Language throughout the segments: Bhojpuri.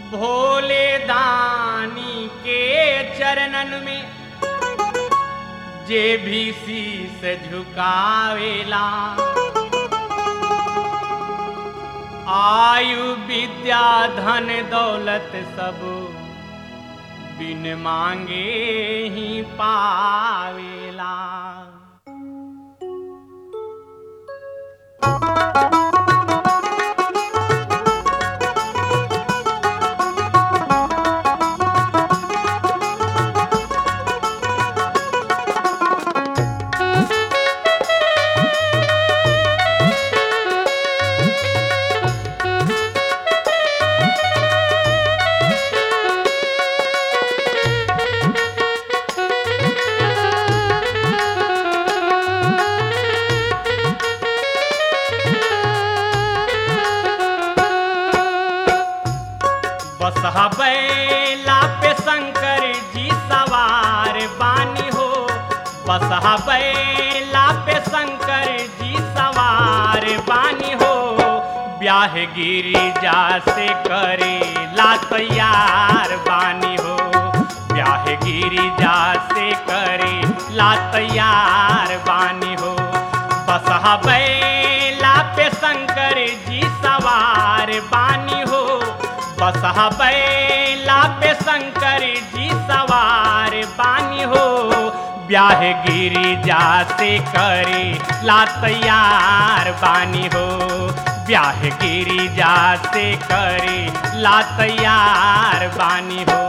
भोले दानी के चरणन में जे भी शीस झुकावेला आयु विद्या धन दौलत सब बिन मांगे ही पावेला बसहा बैला पे शंकर जी सवार बानी हो बसहा बैला पे शंकर जी सवार बानी हो ब्याह गिरी जा से करे ला तैयार बानी हो ब्याह गिरी जा से करे ला तैयार बानी हो बसहा बैला पे शंकर जी सवार बानी हो बसहा बैला पे शंकर जी सवार बानी हो ब्याह गिरी जा से करे ला तैयार बानी हो ब्याह गिरी जा से करे ला तैयार बानी हो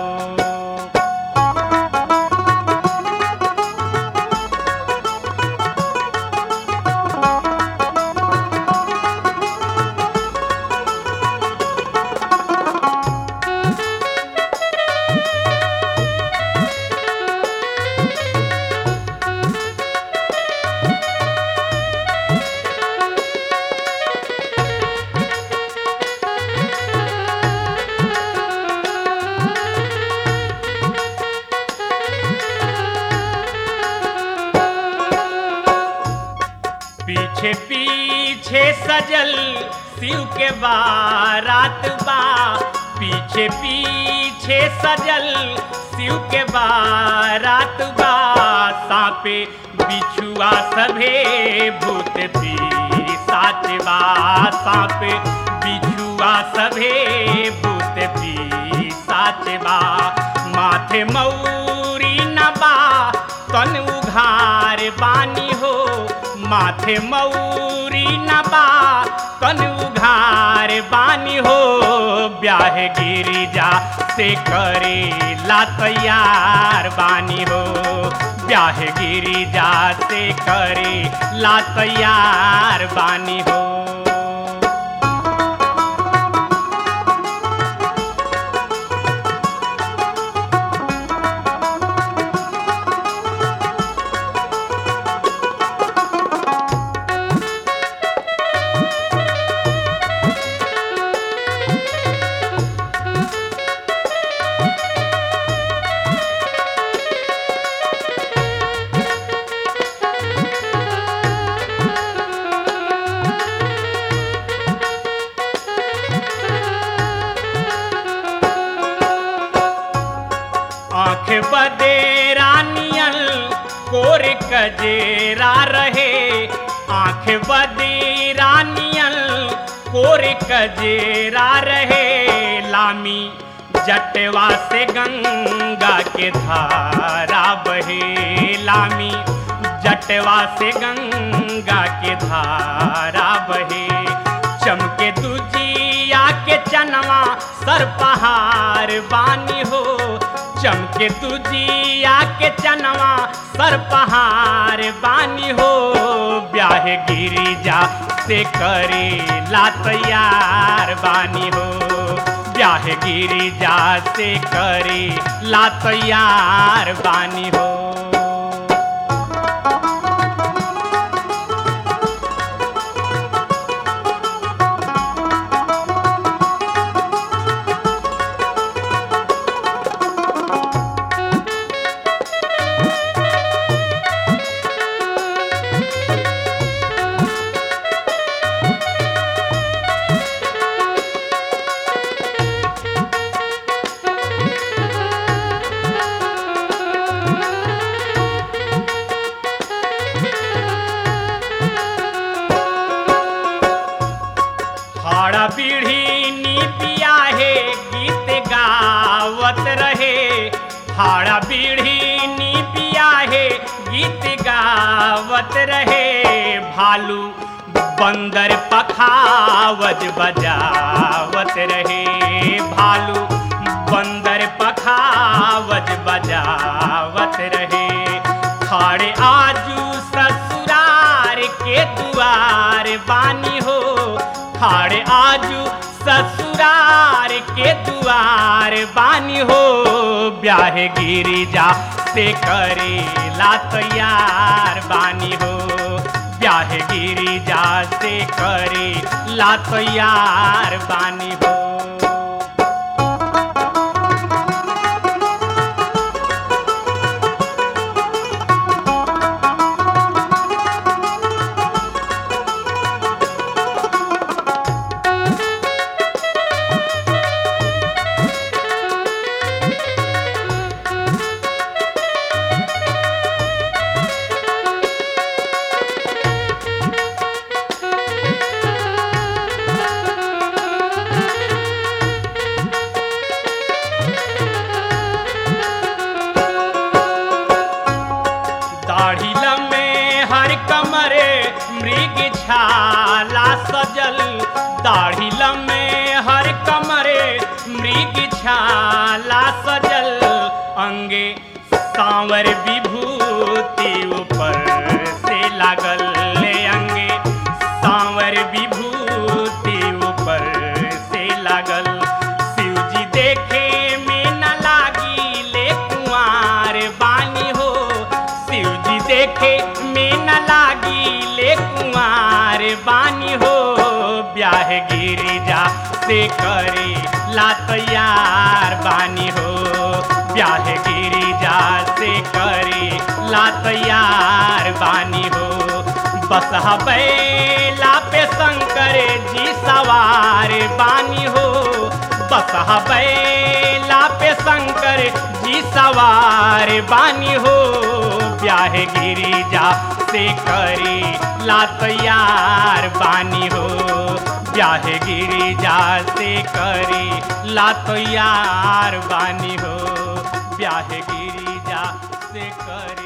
पीछे पीछे सजल शिव के बारात बा पीछे पीछे सजल शिव के बारात बा सापे बिछुआ सभे भूत भी साच बा सापे बिछुआ सभे भूत भी साच बा माथे मौरी न बा तन उघार बानी हो माथे मौरी न बा तन उघार बानी हो ब्याह गिरी जा से करे ला तैयार बानी हो ब्याह गिरी जा से करे ला तैयार बानी हो आंख बदेरा नियल कोर कजेरा रहे आंख बदेरा नियल कोर कजेरा रहे लामी जटवा से गंगा के धारा बहे लामी जटवा से गंगा के धारा बहे चमके दुजिया के चनवा सर पहाड़ बानी हो चमके तुजिया के चनवा सर पहाड़ बानी हो ब्याह गिरी जा से करे ला तैयार बानी हो ब्याह गिरी जा से करे ला तैयार बानी हो खाड़ा पीढ़ी नी पिया है गीत गावत रहे खाड़ा पीढ़ी नी पिया है गीत गावत रहे भालू बंदर पखावज बजावत रहे भालू बंदर पखावज बजावत रहे खाड़े आजू ससुरार के दुआर बानी हो खाड़े आजू ससुरार के दुआर बानी हो ब्याह गिरी जा से करे ला तैयार बानी हो ब्याह गिरी जा से करे ला तैयार बानी हो दाढ़ी लम्बे हर कमरे मृग छाला सजल दाढ़ी लम्बे हर कमरे मृग छाला सजल अंगे सांवर विभूति ऊपर से लागल ले अंगे सांवर विभूति ऊपर से लागल शिवजी देखे में न लागी ले कुंवार बानी हो शिवजी देखे में न लागी ले कुंवार बानी हो ब्याह गिरिजा से करे ला तैयार बानी हो ब्याह गिरिजा से करे ला तैयार बानी हो बस बैला पे शंकर जी सवार बानी हो बस बैला पे शंकर जी सवार बानी हो ब्याह गिरिजा से करे ला तैयार बानी हो ब्याह गिरिजा से करे ला तैयार बानी हो ब्याह गिरिजा से करे